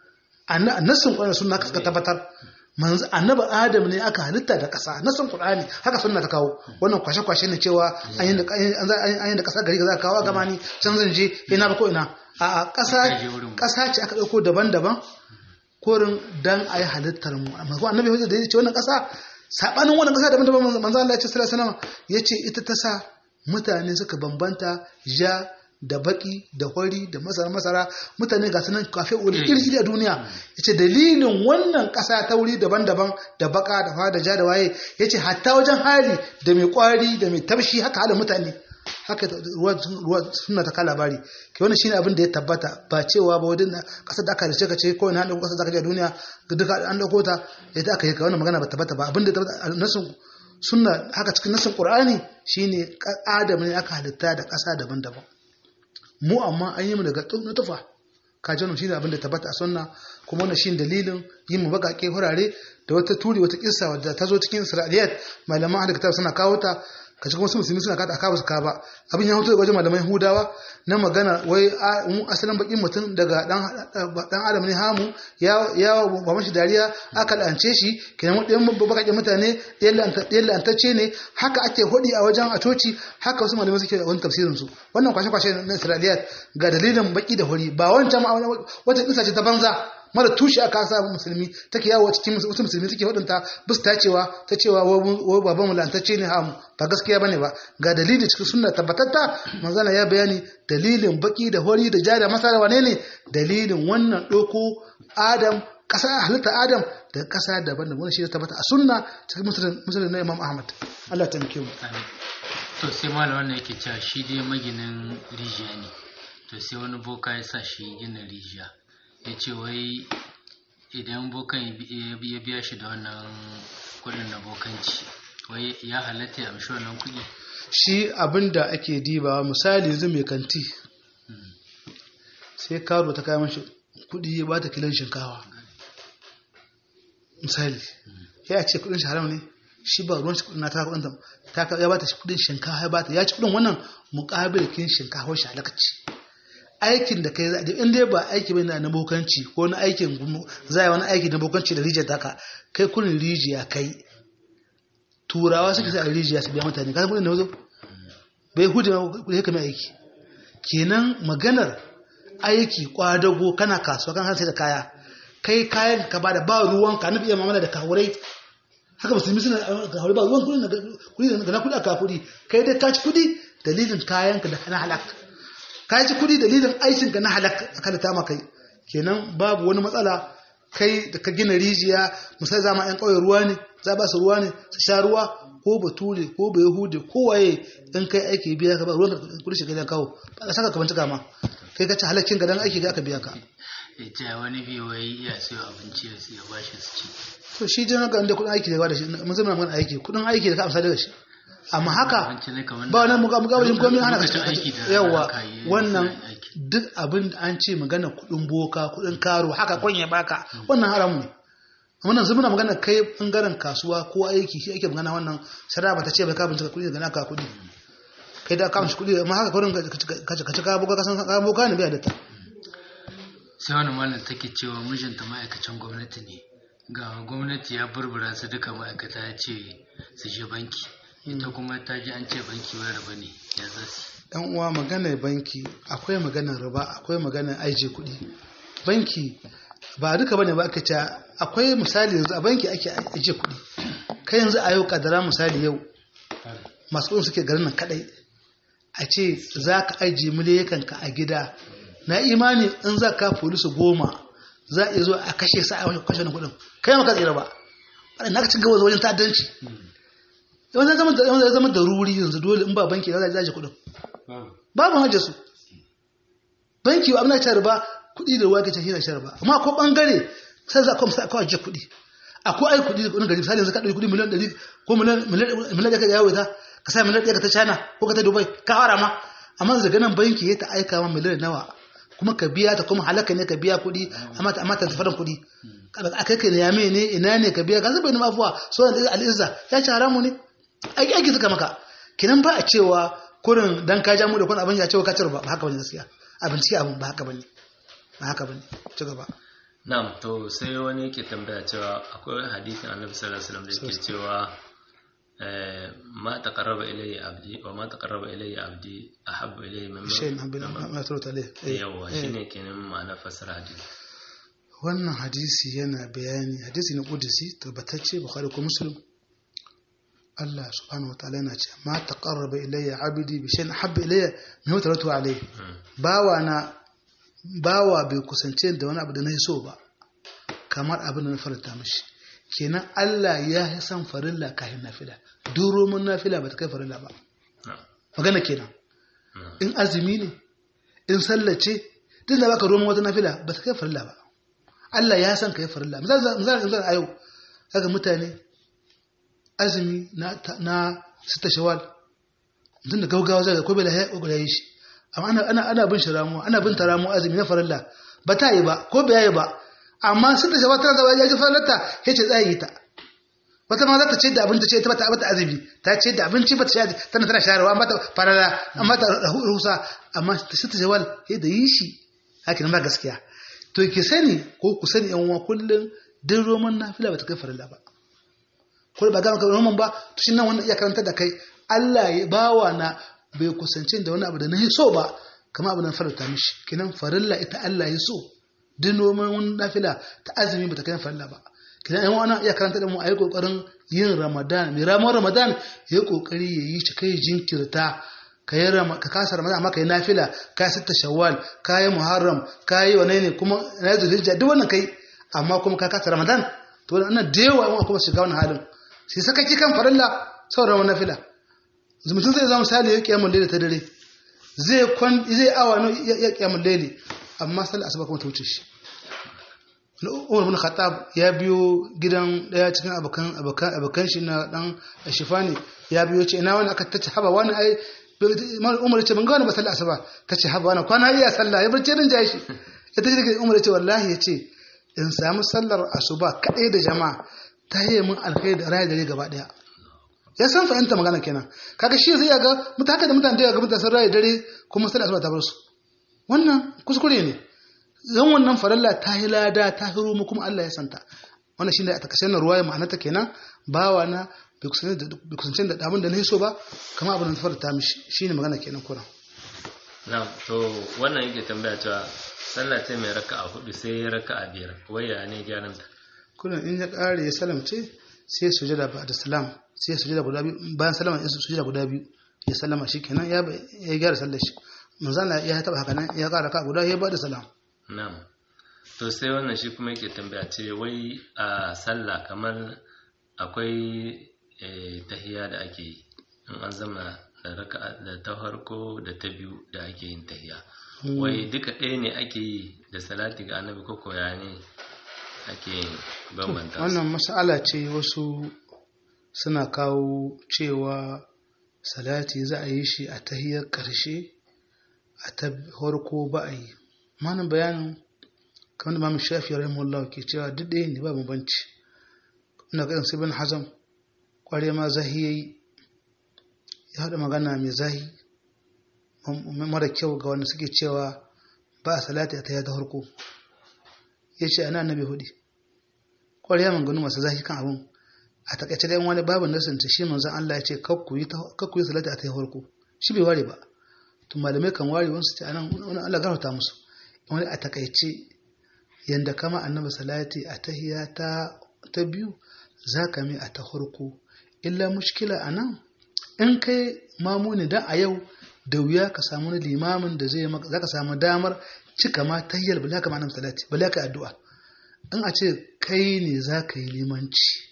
annasin kwanan sunna ka tabbatar manzo annabi adam ne aka halitta da ƙasa na san qur'ani haka sunna ta kawo wannan kwashe kwashe ne cewa an yi da an yi da ƙasa gari za ka kawo gama ni can zan je ina ba ko ina a ƙasa ƙasa ce aka dauko daban-daban korin dan ayi halittar mu amma ko annabi da ya ce wannan ƙasa sabanin wannan ƙasa daban-daban manzo Allah ya ce sallallahu alaihi wasallam yace ita ta sa mutane suka bambanta ja da baki da hori da masara masara mutane ga sunan kafe wani kirkiri a duniya yace dalilin wannan kasa ta wuri daban-daban da baka da fada ja da waye yace hatta wajen hali da mai kwari da mai tabshi haka halin mutane haka ruwa suna ta kala labari ke wannan shine abin da ya tabbata ba cewa ba wajen kasar da aka rice ka ce ko ina da kasar da aka je a duniya duka an dauko ta ita aka yi ka wannan magana ba tabbata ba abin da tabbata nasin sunna haka cikin nasin qur'ani shine adam ne aka halitta da kasa daban-daban mu amma an yi mu daga na tufa kajanu shine abin da tabbata a sunna kuma wannan shine dalilin yin mu bakake hurare da wata turi wata kissa wadda ta zo cikin isra'iliyat malaman ahli kitab suna kawo ta ka cikin wasu musulmi suna kada aka su ka ba abin ya hoto daga wajen malaman hudawa na magana wai mu asalin bakin mutum daga dan dan adam ne hamu ya ya ba mashi dariya aka lance shi kenan mu ɗayan bakakken mutane ɗayan lantacce ne haka ake hudi a wajen a coci haka wasu malamai suke wani tafsirin su wannan kwashe kwashe na isra'iliyat ga dalilin baki da hori ba wancan wata kisa ce ta banza mara tushe aka sa musulmi take yawo cikin wasu musulmi suke hudunta bis ta cewa ta cewa wai baban mu lantacce ne hamu ba gaskiya bane ba ga dalili cikin sunna tabbatatta manzana ya bayani dalilin baki da hori da jari masa da wane ne dalilin wannan doko adam kasa halitta adam da kasa daban da wani shi tabbata a sunna cikin musulun na imam ahmad Allah ta muke mu to sai malam wannan yake cewa shi dai maginin rijiya ne to sai wani boka ya sa shi gina rijiya ya ce wai idan bokan ya biya shi da wannan kudin na bokanci wai ya halatta ya amshi wannan kudi shi abin da ake dibawa misali yanzu mai kanti sai karo ta kayan mashi kudi ya bata kilon shinkawa misali ya ce kudin shi haram ne shi ba ruwan shi kudin na ta kudin ta ya bata shi kudin shinkawa ya bata ya ci kudin wannan mukabil kin shinkawa shi halakaci aikin da kai zaɗi in dai ba aiki bai na bokanci ko na aikin za wani aiki na bokanci da rijiyar taka kai kunin rijiya kai turawa suke sa a rijiya su biya mutane kasan kudin da wazo bai hudu ya kame aiki kenan maganar aiki kwadago kana kasuwa kan sai da kaya kai kayan ka ba da ba ruwan ka nufi iya mamala da kawurai haka musulmi suna kawurai ba ruwan kudi da na kudi a kafuri kai dai ka ci kudi dalilin kayan ka da na halak ka ci kudi dalilin aikin ka na halak aka da tama kai kenan babu wani matsala kai da ka gina rijiya misali zama yan ƙauye ruwa ne za ba su ruwa ne su sha ruwa ko bature ko bai hude ko waye in kai aiki biya ka ba ruwan kudi shi gidan kawo ba ka saka ka bincika ma kai ka ci halakkin ga dan aiki ga aka biya ka ya ce wani biyu wai iya siyo abinci ya siya bashi su ci to shi dai ga inda kudin aiki da ba da shi mun zama mun aiki kudin aiki da ka amsa daga shi amma haka ba wannan muga muga wajen komai ana yawa wannan duk abin da an ce magana kudin boka kudin karo haka kwanye baka wannan haramu ne amma nan muna magana kai bangaren kasuwa ko aiki shi ake magana wannan shari'a ba ta ce bai ka bincika kudi daga naka kudi kai da ka mishi kudi amma haka kurin ka ci ka boka ka san ka boka ne bai da ta sai wani malam take cewa mijinta ma'aikacin gwamnati ne ga gwamnati ya burbura su duka ma'aikata ya ce su je banki ita kuma ta ji an ce banki wani riba ne ya zasu yan uwa maganar banki akwai maganar riba akwai maganar aije kuɗi banki ba duka bane ba aka ce akwai misali yanzu a banki ake aje kuɗi kai yanzu a yau kadara misali yau masu kuɗin suke garin nan kadai a ce za ka ajiye miliyakan ka a gida na imani in za ka polisi goma za a iya zo a kashe sa a wajen kashe na kudin kai maka tsira ba na ka ci gaba wajen ta'addanci yawan zai zama da zama da ruri yanzu dole in ba banki za a zaje kudin babu hajja su banki abin da ta riba kudi da ruwa ke tafiya da riba amma ko bangare sai za a kuma kawai je kudi akwai ai kudi da kudin gari misali yanzu ka ɗauki kudi miliyan ɗari ko miliyan ɗaya ka yawo ta ka sa miliyan ɗaya ka ta china ko ka ta dubai ka fara ma amma daga nan banki ya ta aika ma miliyan nawa kuma ka biya ta kuma halaka ne ka biya kuɗi amma ta amma ta tafarin kuɗi akai ka yame ne ina ne ka biya ka zuba ni mafuwa so da al'izza ya ci haramu ne aiki aiki suka maka kinan ba a cewa kurin dan ka ja mu da kun abin ya cewa ka ba haka bane gaskiya abinci abin ba haka bane ba haka bane ci gaba na'am to sai wani yake tambaya cewa akwai hadisin annabi sallallahu alaihi wasallam da yake cewa ما تقرب إلي عبدي وما تقرب إلي عبدي أحب إلي مما شيء ما تروت عليه yawa shine kenan ma'ana fasara hadisi wannan hadisi yana bayani hadisi na kudusi tabbatacce bukhari ko muslim Allah subhanahu wa ta'ala yana ce ma taqarraba ilayya abdi bi shay'in habba ilayya min taratu alayhi bawa na bawa bai kusance da wani abu da na so ba kamar abin da na faranta mishi kenan Allah ya yi san farilla kafin nafila duro mun nafila ba ta kai farilla ba magana kenan in azumi ne in sallace duk da baka roman wata nafila ba ta kai farilla ba Allah ya san ka yi farilla misali misali a yau kaga mutane azumi na na sita shawal mutum da gaugawa zai ga ko bai da ya yi shi amma ana ana ana bin shi ramuwa ana bin ta ramuwa azumi na farilla ba ta yi ba ko bai yi ba amma sun da shawar tana zama ya ji farlarta ya ce tsaye ta wata ma za ta ce da abinci ce ta bata abata azumi ta ce da abinci ba ta sha tana tana sharewa amma ta farara amma ta rusa amma ta shi ta shawal ya da yi shi haka ba gaskiya to ki sani ko ku sani yan uwa kullum din roman nafila ba ta kai farilla ba ko ba ga maka roman ba to shi nan wannan iya karanta da kai Allah ya bawa na bai kusance da wani abu da na so ba kama abu na faranta mishi kinan farilla ita Allah ya so duk noman wani nafila ta azumi ba ta kai farilla ba kidan yan wani iya karanta da mu a yi kokarin yin ramadan mai ramar ramadan ya yi kokari ya yi shi kai jinkirta ka yi ka kasa ramadan amma ka yi nafila ka yi sitta shawwal ka yi muharram ka yi wane ne kuma na zulhijja duk wannan kai amma kuma ka kasa ramadan to wannan da yawa yan kuma shiga wannan halin sai saka ki kan farilla sauran wani nafila mutum zai zama misali ya kiyamun laili ta dare zai kwan zai awa ya kiyamun laili amma sallar asuba kuma ta wuce shi Umar bin Khattab ya biyo gidan daya cikin abokan abokan abokan shi na dan Shifani ya biyo ce ina wani aka tace haba wani ai Umar ya ce ban ga wani ba sallar asuba tace haba wani kwana iya sallah ya barce din jashi ita ce Umar ya ce wallahi ya ce in samu sallar asuba kadai da jama'a ta yi mun alkhairi da rayu dare gaba daya ya san fahimta magana kenan kaga shi zai ga mutaka da mutane da ga mutane sun rayu dare kuma sallar asuba ta bar su wannan kuskure ne zan wannan faralla ta yi lada ta hiro mu kuma Allah ya santa wannan shine a takashin ruwaya ma'anarta kenan bawa na bai kusance da abin da na so ba kama abin da ta farta mishi shine magana kenan kuran na'am to wannan yake tambaya cewa sallah ce mai raka'a hudu sai ya raka'a biyar waya ne gyaran ta kullum in ya kare ya salamce sai ya sujada ba da salam sai ya sujada guda biyu bayan salama ya sujada guda biyu ya salama shikenan ya ya gyara sallar shi manzana ya taba haka nan ya kara ka guda ya ba da salam na'am to sai wannan shi kuma yake tambaya ce wai a sallah kamar akwai tahiya da ake yi in an zama da raka da ta farko da ta biyu da ake yin tahiya wai duka ɗaya ne ake yi da salati ga annabi ko koya ne ake bambanta su wannan mas'ala ce wasu suna kawo cewa salati za a yi shi a tahiyar ƙarshe a ta farko ba a yi manan bayanin kamar da mamu shafi rahimahullah ke cewa duk ɗaya ne ba bambanci ina ga sai bin hazam kware ma zahi yayi ya haɗa magana mai zahi mara kyau ga wanda suke cewa ba a salati a tahiyar ta farko ya ce ana annabi hudu kware ya manganu masu zahi kan abin a takaice da wani babu nasanta shi manzon Allah ya ce kakku yi salati a tahiyar farko shi bai ware ba to malamai kan ware wasu ce anan wani Allah gafarta musu wani a takaice yanda kama annabi salati a tahiya ta ta biyu za ka mai a ta farko illa mushkila a nan in kai mamuni dan a yau da wuya ka samu wani limamin da zai maka za ka samu damar cika ma tahiyyar bala ka annabi salati bala ka addu'a in a ce kai ne za ka yi limanci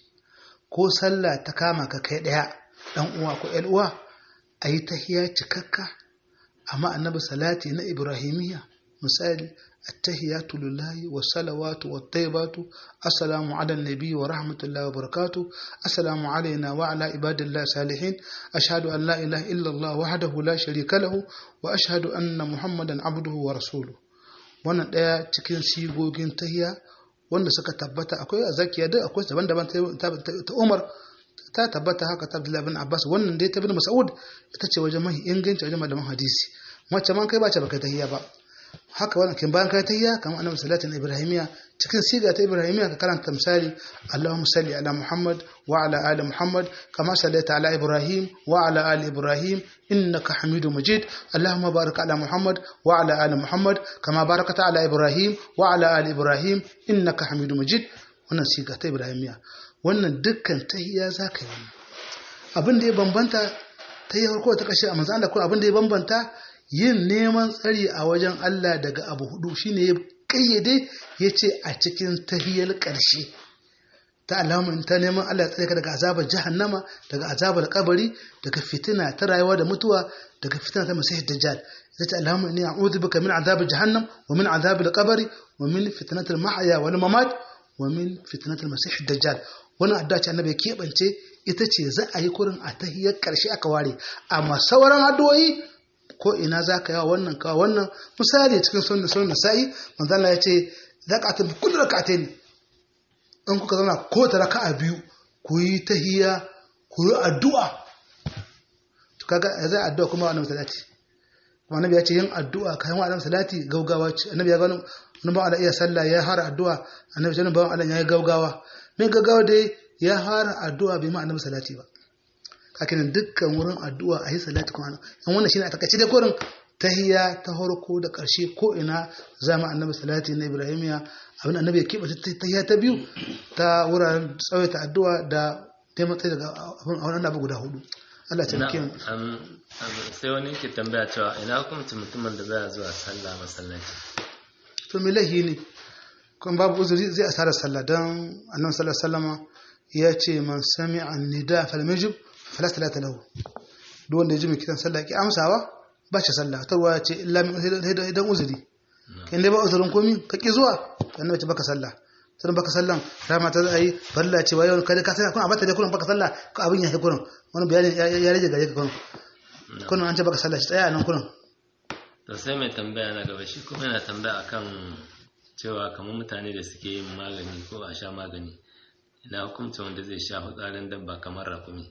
ko sallah ta kama ka kai ɗaya ɗan uwa ko ƴan uwa a yi tahiya cikakka amma annabi salati na ibrahimiyya misali التهيات لله والصلوات والطيبات السلام على النبي ورحمة الله وبركاته السلام علينا وعلى عباد الله الصالحين أشهد أن لا إله إلا الله وحده لا شريك له وأشهد أن محمدا عبده ورسوله wannan ɗaya cikin sigogin tahiya wanda suka tabbata akwai a zakiya duk akwai daban-daban ta umar ta tabbata haka ta abdullahi bin abbas wannan dai ta bin mas'ud ita ce wajen mahi inganci wajen malaman hadisi mace man kai ba ce baka tahiya ba haka wannan kin bayan kai tahiyya kamar annabi salatin ibrahimiya cikin siga ta ibrahimiya ka karanta misali Allahumma salli ala Muhammad wa ala ali Muhammad kama sallaita ala Ibrahim wa ala ali Ibrahim innaka Hamidum Majid Allahumma barik ala Muhammad wa ala ali Muhammad kama barakata ala Ibrahim wa ala ali Ibrahim innaka Hamidum Majid wannan siga ta ibrahimiya wannan dukkan tahiyya zaka yi abin da ya bambanta tahiyyar ko ta kashe a manzo Allah ko abin da ya bambanta yin neman tsari a wajen Allah daga abu hudu shine ya kayyade ya ce a cikin tahiyar ƙarshe ta alamun ta neman Allah ya tsare ka daga azabar jahannama daga azabar kabari daga fitina ta rayuwa da mutuwa daga fitina ta masih dajjal ita ce alamun ne a'udhu bika min azabar jahannam wa min azabar kabari wa min fitnatil mahya wal mamat wa min fitnatil masih dajjal wannan addu'a ce annabi ya keɓance ita ce za a yi kurin a tahiyar ƙarshe aka ware amma sauran addu'o'i ko ina za ka yawa wannan kawo wannan misali cikin sunna sunna sa'i manzo Allah ya ce za ka ta kullu rak'atayn in kuka zauna ko ta raka'a biyu ku yi tahiyya ku yi addu'a to kaga zai addu'a kuma wannan salati kuma annabi ya ce yin addu'a kayan wannan salati gaugawa ce annabi ya ga wani ba Allah iya sallah ya fara addu'a annabi ya ba Allah ya yi gaugawa me gaugawa dai ya fara addu'a bai ma annabi salati ba kakinan dukkan wurin addu'a a yi salati kuma yan wannan shine a takaice da kurin tahiyya ta farko da ƙarshe ko ina zama annabi salati na ibrahimiya abin annabi ya keɓe tahiyya ta biyu ta wuraren tsawaita addu'a da neman tsaye daga abin a wannan abu guda hudu Allah ya taimake mu sai wani ke tambaya cewa ina hukunci mutumin da baya zuwa sallah masallaci to me lahi ne kuma babu uzuri zai asara sallah don annabi sallallahu alaihi wasallama ya ce man sami'a nida falamajib fala salata lahu duk wanda ya ji mai kiran sallah ki amsawa ba shi sallah ta ruwa ce illa min idan uzuri kin dai ba uzurin komi ka ki zuwa annabi ce baka sallah sai baka sallan rama ta zai farilla ce wayo kada ka sai kun abata da kullum baka sallah ko abin ya yi kullum wani bayani ya rage gare ka kullum kullum an ce baka sallah shi tsaya nan kullum to sai mai tambaya na gaba shi kuma yana tambaya akan cewa kamar mutane da suke yin magani ko a sha magani ina hukuncin wanda zai sha fitsarin dabba kamar rakumi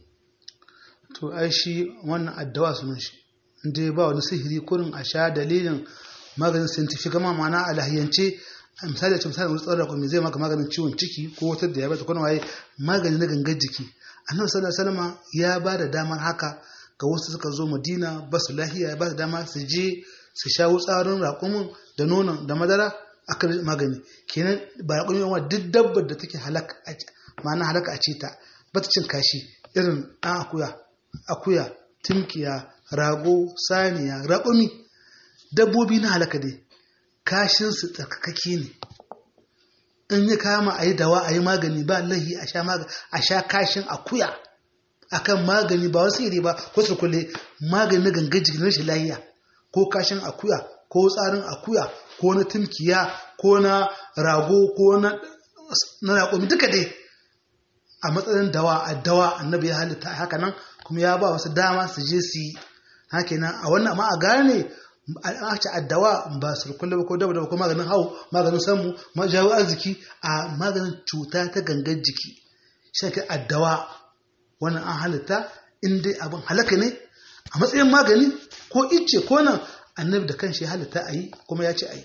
to ai shi wannan addawa sunan shi inda ba wani sihiri kurin a sha dalilin maganin scientific ma ma'ana a lahiyance misali a ce misali wani tsawon raƙumi zai maka maganin ciwon ciki ko wata da ya bata kuma waye magani na gangan jiki annabi sallallahu alaihi wasallam ya ba da damar haka ga wasu suka zo madina ba su lahiya ya ba da dama su je su sha tsarin raƙumin da nonon da madara aka magani kenan ba raƙumin yawa duk dabbar da take halaka ma'ana halaka a ce ta ba ta cin kashi irin ɗan akuya akuya timkiya rago saniya raƙumi dabbobi na halaka dai kashinsu tsarkakake ne in ya kama a yi dawa a yi magani ba lahi a sha kashin akuya akan magani ba wasu iri ba ko su kulle magani na gangan jikin rashin lahiya ko kashin akuya ko tsarin akuya ko na timkiya ko na rago ko na raƙumi duka dai a matsayin dawa a dawa annabi ya halitta haka nan kuma ya ba wasu dama su je su yi haka nan a wannan ma a gane a ce addawa ba su kulle ba ko daba daba ko maganin hau maganin samu jawo arziki a maganin cuta ta gangan jiki shi ke addawa wannan an halitta in dai abin halaka ne a matsayin magani ko icce ko nan annabi da kanshi ya halitta a yi kuma ya ce a yi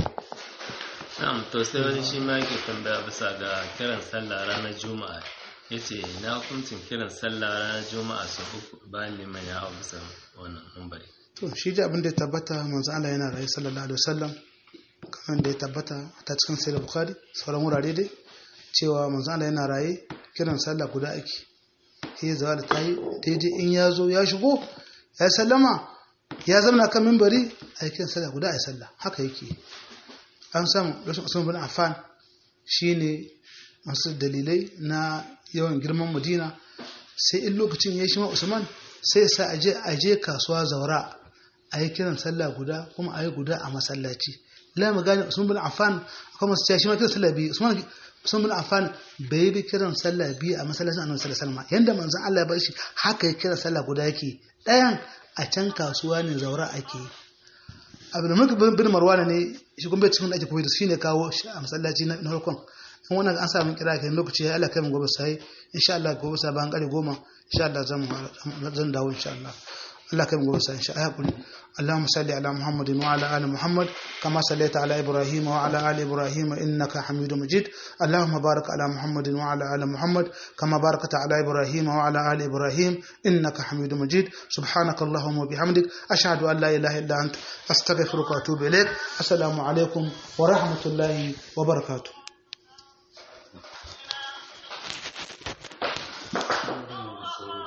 na'am to sai wani shi ma yake tambaya bisa ga kiran sallah ranar juma'a ya ce na hukuncin kiran sallah ranar juma'a sau uku bayan liman ya hau bisa wannan mumbari to shi da abin da ya tabbata manzo Allah yana rayu sallallahu alaihi wasallam kamar da ya tabbata ta cikin sai bukhari sauran wurare dai cewa manzo Allah yana raye kiran sallah guda ake sai zawa da tayi daidai in ya zo ya shigo ya sallama ya zama kan mimbari a kiran sallah guda a sallah haka yake an samu rashin usman bin affan shine masu dalilai na yawan girman madina sai in lokacin ya shi ma usman sai sa aje aje kasuwa zaura a yi kiran sallah guda kuma a yi guda a masallaci la mu gane usman bin affan akwai masu cewa shi ma kiran sallah biyu usman usman bin affan bai bi kiran sallah biyu a masallacin annabi sallallahu alaihi wasallam yanda manzon Allah ya bar shi haka ya kiran sallah guda yake ɗayan a can kasuwa ne zaura ake yi abu da mulki bin marwana ne shi kuma bai cikin da ake koyi da shi ne kawo shi a masallaci na farkon in wannan an samu kira kai lokaci ya Allah kai mu gobe sai insha Allah gobe sai bayan kare goma insha Allah zan zan dawo insha Allah Allah kai mu gobe sai insha Allah اللهم صل على محمد وعلى ال محمد كما صليت على ابراهيم وعلى ال ابراهيم انك حميد مجيد اللهم بارك على محمد وعلى ال محمد كما باركت على ابراهيم وعلى ال ابراهيم انك حميد مجيد سبحانك اللهم وبحمدك اشهد ان لا اله الا انت استغفرك واتوب اليك السلام عليكم ورحمه الله وبركاته